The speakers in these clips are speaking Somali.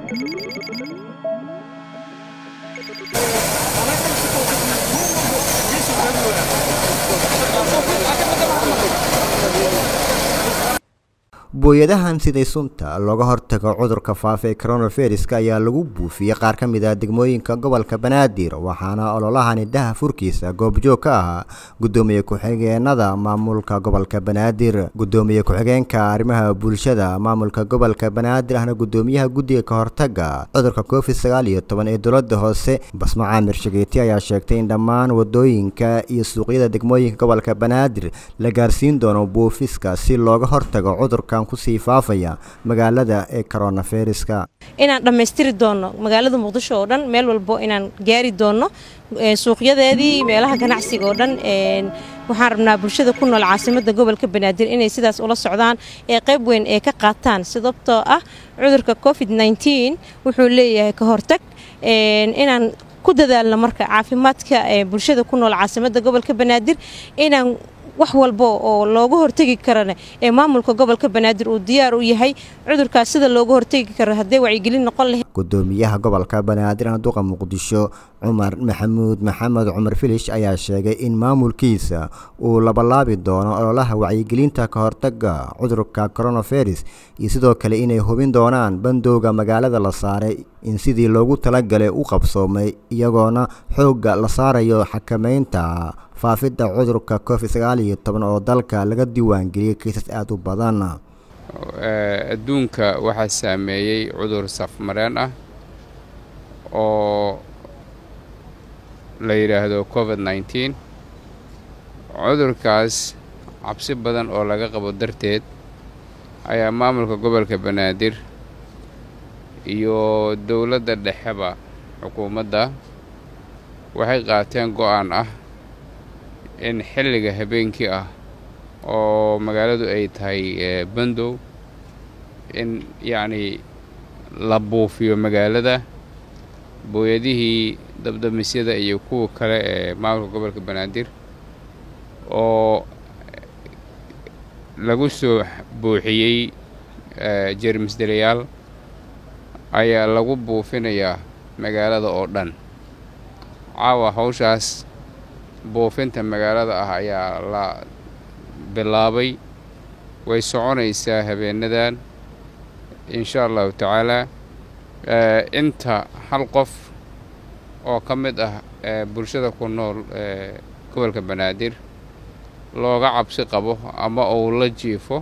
booyadahan siday sunta looga hortago cudurka faafa ee coronaviruska ayaa lagu buufiyey qaar ka mid ah degmooyinka gobolka banaadir waxaana ololahani daha furkiisa goobjoog ka ahaa gudoomiye ku-xigeenada maamulka gobolka banaadir gudoomiye ku-xigeenka arrimaha bulshada maamulka gobolka banaadir ahna gudoomiyaha guddiga ka hortaga cudurka covid sagaal iyo toban ee dowladda hoose basmo caamir shageeti ayaa sheegtay in dhammaan wadooyinka iyo suuqyada degmooyinka gobolka banaadir la gaarsiin doono buufiska si looga hortago cudurkan kusii faafaya magaalada ee coronaviruska inaan dhammaystiri doonno magaalada muqdisho oo dhan meel walbo inaan gaari doonno suuqyadeedii meelaha ganacsiga oo dhan waxaan rabnaa bulshada ku nool caasimada gobolka banaadir inay sidaas ula socdaan ee qayb weyn ee ka qaataan sababtoo ah cudurka covid wuxuu leeyahay ka hortag inaan ku dadaalno marka caafimaadka bulshada ku nool caasimada gobolka banaadir inaan wax walba oo looga hortegi karana ee maamulka gobolka banaadir uu diyaar u yahay cudurkaas sida looga hortegi karo haddee wacyigelin noqon lahayd gudoomiyaha gobolka banaadir duqa muqdisho cumar maxamuud maxamed cumar filish ayaa sheegay in maamulkiisa uu labalaabi doono ololaha wacyigelinta ka hortaga cudurka coronavirus iyo sidoo kale inay hubin doonaan bandowga magaalada la saaray in sidii loogu talagalay u qabsoomay iyagoona xoogga la saarayo xakameynta faafidda cudurka covid sagaal iyo toban oo dalka laga diiwaangeliyey kaysas aada u badan adduunka waxaa saameeyey cudur safmareen ah oo la yidhaahdo covid nneteen cudurkaas cabsi badan oo laga qabo darteed ayaa maamulka gobolka banaadir iyo dowladda dhexeba xukuumadda waxay qaateen go-aan ah in xilliga habeenkii ah oo magaaladu ay tahay bandow in yacnii la buufiyo magaalada booyadihii dabdamisyada iyo kuwa kale ee maamulka gobolka banaadir oo lagu soo buuxiyey jeermisdelayaal ayaa lagu buufinayaa magaalada oo dhan caawa hawshaas buufinta magaalada ah ayaa la bilaabay way soconaysaa habeenadan insha allahu tacaalaa inta hal qof oo ka mid ah bulshada ku nool gobolka banaadir looga cabsi qabo ama uu la jiifo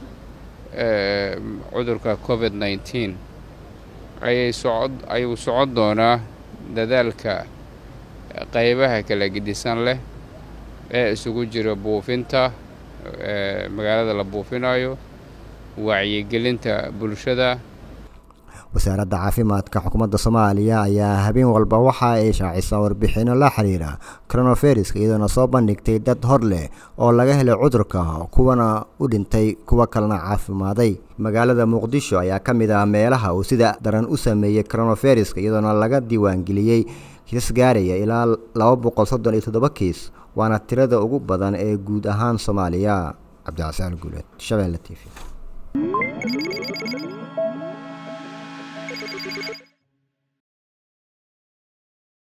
cudurka covid nneteen ayay socod ayuu socon doonaa dadaalka qaybaha kala gedisan leh ee isugu jira buufinta magaalada la buufinayo wacyigelinta bulshada wasaaradda caafimaadka xukuumadda soomaaliya ayaa habeen walba waxa ay shaacisaa warbixinno la xiriira coronaviruska iyadoona soo bandhigtay dad hor leh oo laga helay cudurka kuwana u dhintay kuwo kalena caafimaaday magaalada muqdisho ayaa ka mid ah meelaha uu sida daran u sameeyey coronaviruska iyadoona laga diiwaangeliyey kiisas gaaraya ilaa laba boqol soddon iyo toddoba kiis waana tirada ugu badan ee guud ahaan soomaaliya cabdicasaan guuleed shabeelle t v